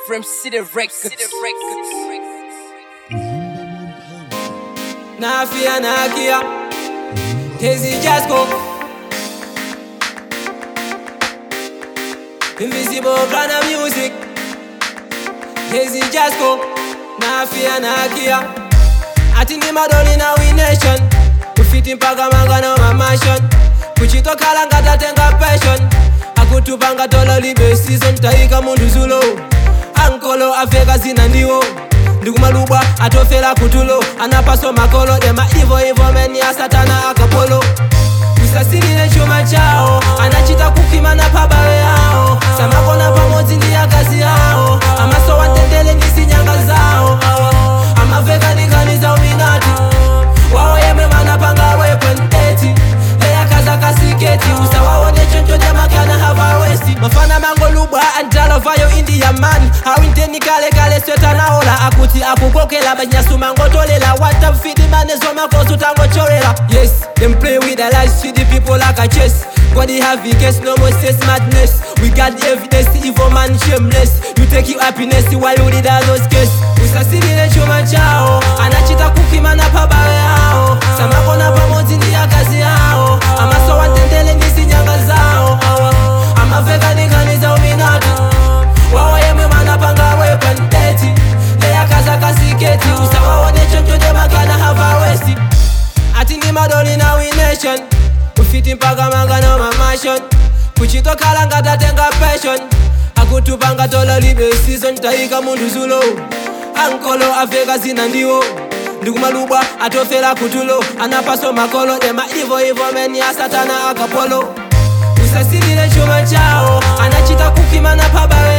from City Records. Na fear, na care. Daisy just go. Invisible brand of music. Daisy just go. Na fear, na care. Ati ndi madoni na we nation. Kufiti mpaka manga na mamassion. Kuchitokhala ngatatenga passion. Akutupanga tola libe season taika mundu zulo. Ankolo afeka zina ndiwo. ndikumalubwa atofera kutulo anapaso makolo dema ivo ivo meni ya satana akapolo usasilile chuma chao anachita kukimana pabawe yao samakona pamodzi ndi akazi yao amasowa ntendele ndisinyanga zao amaveka ndikaniza uminati wao yemwe manapanga weapon eti leyakaza kasiketi usawaone choncho nyamakana havawesti mafana mangolubwa antalovayo india man awinteni kale kale swetanaola akuti akukokela banyasuma ngotolela watafidi manezo makosi utangochorela yes them play with the lies to the people like a chess God have the case, no more says madness We got the evidence, evil man shameless You take your happiness while you did all those case Usasilile chuma chao Anachita kukimana pabawe yao Samakona pamodzi ndi akazi yao Amasowa ntendele ndisinyanga zao Amaveka ndikaniza uminati Wawa yemwe manapanga weapon eti Leyakaza kasiketi Usawaone choncho makana havawesti ati ndi madoni na we nation kufiti mpaka mangano mamashon kuchitokhala ngatatenga passion akutupanga tola libe season taika mundu zulo ankolo afeka zina ndiwo ndikumalubwa atofera kutulo anapaso makolo dema ivo ivo meni ya satana akapolo usasilile chuma chao anachita kukimana pabawe